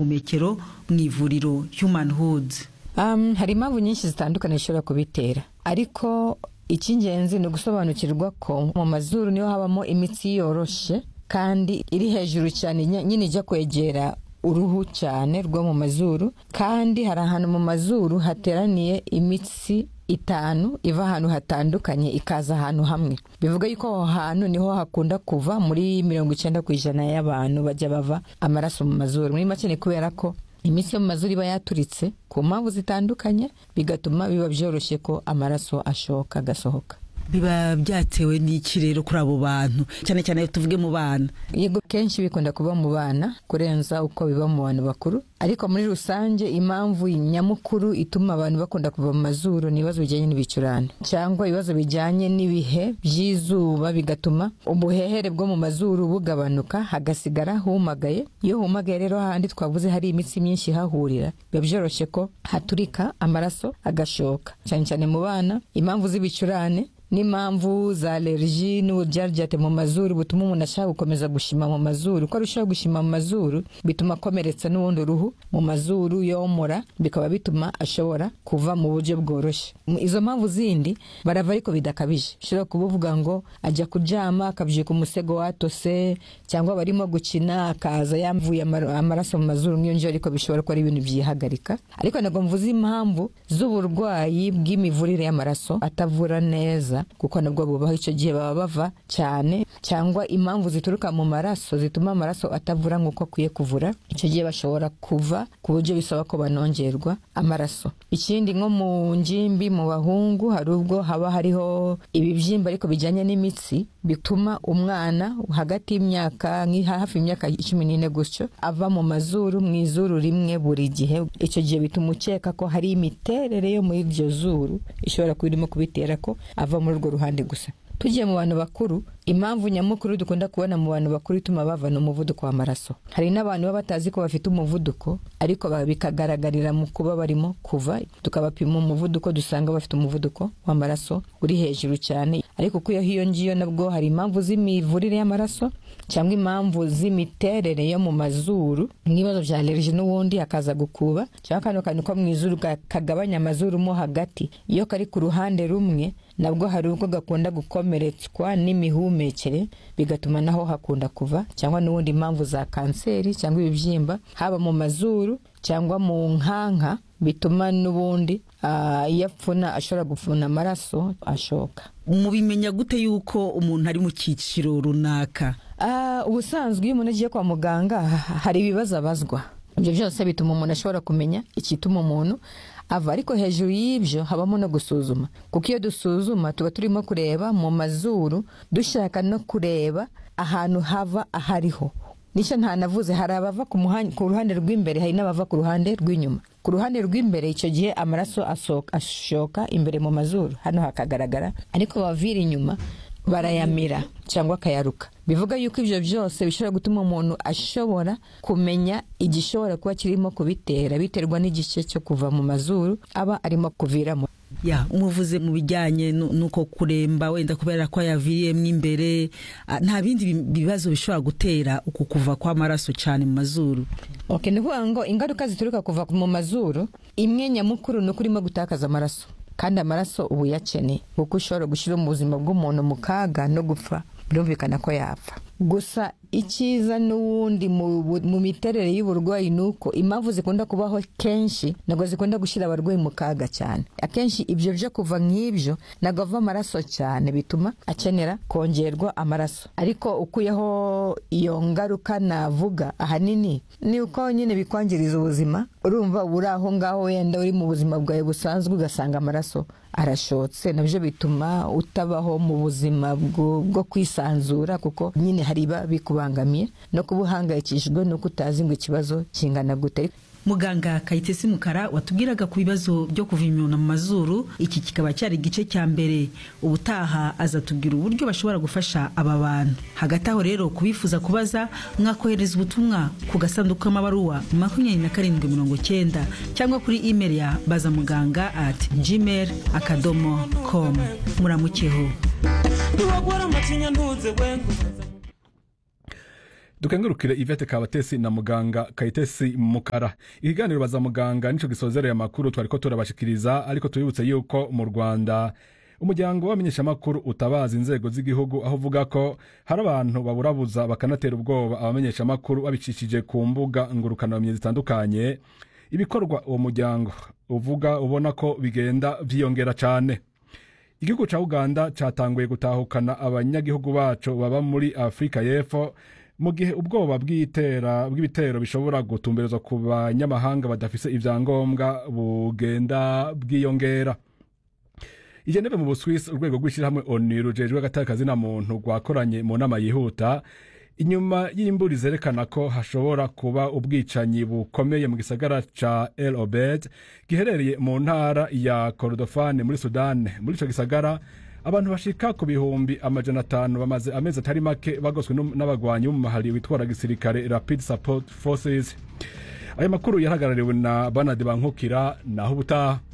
buhumekero mu ivuriro human hood Um, hari impamvu nyinshi zitandukanye zishobora kubitera ariko icy'ingenzi ni ugusobanukirwa ko mu mazuru niho habamo imitsi yoroshe kandi iri hejuru cyane ny- nyine ijya kwegera uruhu cyane rwo mu mazuru kandi hari ahantu mu mazuru hateraniye imitsi itanu iva ahantu hatandukanye ikaza ahantu hamwe bivuga yuko aho hantu niho hakunda kuva muri mirongo icyenda ku ijana y'abantu bajya bava amaraso mu mazuru muri make ni kubera ko imitsi yo mu mazuru iba yaturitse ku mpamvu zitandukanye bigatuma biba byoroshye ko amaraso ashoka agasohoka biba byatewe n'iki rero kuri abo bantu cyane cyane tuvuge mu bana yego kenshi bikunda kuba mu bana kurenza uko biba mu bantu bakuru ariko muri rusange impamvu nyamukuru ituma abantu bakunda kuva mu mazuru ni ibibazo bijyanye n'ibicurane cyangwa ibibazo bijyanye n'ibihe by'izuba bigatuma ubuhehere bwo mu mazuru bugabanuka hagasigara humagaye iyo humagaye rero hahandi twavuze hari imitsi myinshi ihahurira biba byoroshye ko haturika amaraso agashoka cyane cyane mu bana impamvu z'ibicurane n'impamvu za alerji n'uburyaryate mu mazuru butuma umuntu ashaka gukomeza gushima mu mazuru uko arushaho gushima mu mazuru bituma akomeretsa n'ubundi uruhu mu mazuru yomora bikaba bituma ashobora kuva mu buryo bworoshye M- izo mpamvu zindi barava ariko bidakabije ushobora kuba uvuga ngo ajya kuryama akabyuka umusego watose cyangwa barimo gukina akaza yamvuye amara- amaraso mu mazuru nk'iyo ariko bishobora kuba ari ibintu byihagarika ariko ntabwo mvuze impamvu z'uburwayi bw'imivurire y'amaraso atavura neza kuko nabwo bubaho icyo gihe baba bava cyane cyangwa impamvu zituruka mu maraso zituma amaraso atavura nk'uko akwiye kuvura icyo gihe bashobora kuva ku buryo bisaba ko banongerwa amaraso ikindi nko mu ngimbi mu bahungu hari ubwo haba hariho ibibyimba ariko bijyanye n'imitsi bituma umwana hagati y'imyaka nki hafi y'imyaka cumi n'ine gutyo ava mu mazuru mu izuru rimwe buri gihe icyo gihe bituma ukeka ko hari imiterere yo muri iryo zuru ishobora kuba irimo kubitera ko ava muri urwo ruhande gusa tugiye mu bantu bakuru impamvu nyamukuru dukunda kubona mu bantu bakuru ituma bavana umuvuduko w'amaraso hari n'abantu baba batazi ko bafite umuvuduko ariko ba- bikagaragarira mu kuba barimo kuva tukabapima umuvuduko dusanga bafite umuvuduko w'amaraso uri hejuru cyane ariko kuko iyo hiyo ngiyo nabwo hari impamvu z'imivurire y'amaraso cyangwa impamvu z'imiterere yo mu mazuru nk'ibibazo bya alerji n'ubundi hakaza gukuba cyangwa kano kantu ko mu izuru ga- kagabanya amazuru mo hagati iyo kari ku ruhande rumwe nabwo hari ubwo gakunda gukomeretswa n'imihumekere bigatuma naho hakunda kuva cyangwa n'ubundi impamvu za kanseri cyangwa ibibyimba haba mu mazuru cyangwa mu nkanka bituma n'ubundi ah, iyo apfuna ashobora gupfuna amaraso ashoka mubimenya gute yuko umuntu ari mu cyiciro runaka Ah, ubusanzwe iyo umuntu agiye kwa muganga ha- hari ibibazo abazwa ibyo byose bituma umuntu ashobora kumenya igituma umuntu ava ariko hejuru y'ibyo habamo no gusuzuma kuko iyo dusuzuma tuba turimo kureba mu mazuru dushaka no kureba ahantu hava ahariho nicyo ntanavuze hari abava ku muhan- ku ruhande rw'imbere hari n'abava ku ruhande rw'inyuma ku ruhande rw'imbere icyo gihe amaraso asohoka- ashoka imbere mu mazuru hano hakagaragara ariko abavira inyuma barayamira cyangwa akayaruka bivuga yuko ibyo byose bishobora gutuma umuntu ashobora kumenya igishobora kuba kirimo kubitera biterwa n'igice cyo kuva mu mazuru aba arimo kuviramo ya muvuze mu bijyanye nu- n'uko kuremba wenda kubera ko yaviriyemo imbere ah, nta bindi bi- bibazo bishobora gutera uku kuva kw'amaraso cyane mu mazuru Ok, ni ukuvuga ngo ingaruka zituruka kuva mu mazuru imwe nyamukuru ni uko urimo gutakaza amaraso kandi amaraso ubu uyakeneye kuko ushobora gushyira mu buzima bw'umuntu mu kaga no gupfa birumvikana ko yapfa gusa icyiza n'ubundi mu bu- mu miterere y'uburwayi ni uko impamvu zikunda kubaho kenshi ntabwo zikunda gushyira abarwayi mu kaga cyane akenshi ibyo byo kuva nk'ibyo ntabwo ava amaraso cyane bituma akenera kongerwa amaraso ariko ukuyeho iyo ngaruka navuga ahanini ni uko nyine bikwangiriza ubuzima urumva uba uri aho ngaho wenda uri mu buzima bwawe busanzwe ugasanga amaraso arashotse nabyo bituma utabaho mu buzima bwo bwo kwisanzura kuko nyine hari ibiba bikubangamiye no kuba uhangayikishijwe nuko utazi ngo ikibazo kingana gute muganga kayitesi mukara watubwiraga ku bibazo byo kuva imyuna mu mazuru iki kikaba cyari igice cya mbere ubutaha azatubwira uburyo bashobora gufasha aba bantu hagati aho rero kubifuza kubaza mwakohereza ubutumwa ku gasanduku k'amabaruwa makumyabiri na karindwi mirongo cyenda cyangwa kuri imeri ya bazamuganga at gmail akadomo com muramukeho ntibagora amacinya ntunze we dukengurukire ivete kabatesi na muganga kayitesi mukara ikiganiro baza muganga nicyo gisozereye amakuru twari ko turabashikiriza ariko tubibutse yuko mu rwanda umuryango w'abamenyeshamakuru utabaza inzego z'igihugu aho uvuga ko hari abantu baburabuza bakanatera ubwoba abamenyeshamakuru babicishije ku mbuga ngurukanabumenyi zitandukanye ibikorwa uwo muryango uvuga ubona ko bigenda byiyongera cyane igihugu cya uganda cyatanguye gutahukana abanyagihugu bacu baba muri afurika y'epfo mu gihe ubwoba bw'itera- bw'ibitero bishobora gutumberezwa ku banyamahanga badafise ibyangombwa bugenda bwiyongera igeneve mu buswisi urwego rw'ishyirahamwe onu rujejwe agatari kazina muntu rwakoranye mu nama yihuta inyuma y'imburi zerekana ko hashobora kuba ubwicanyi bukomeye mu gisagara ca el obed giherereye mu ntara ya korodofani muri sudane muri ico gisagara abantu bashika ku bihumbi amajana atanu bamaze amezi atari make bagoswe n'um- n'abagwanyi b'umumahari witwara gisirikare rapid support forces ayo makuru yarahagarariwe na banade bankukira naho ubutaha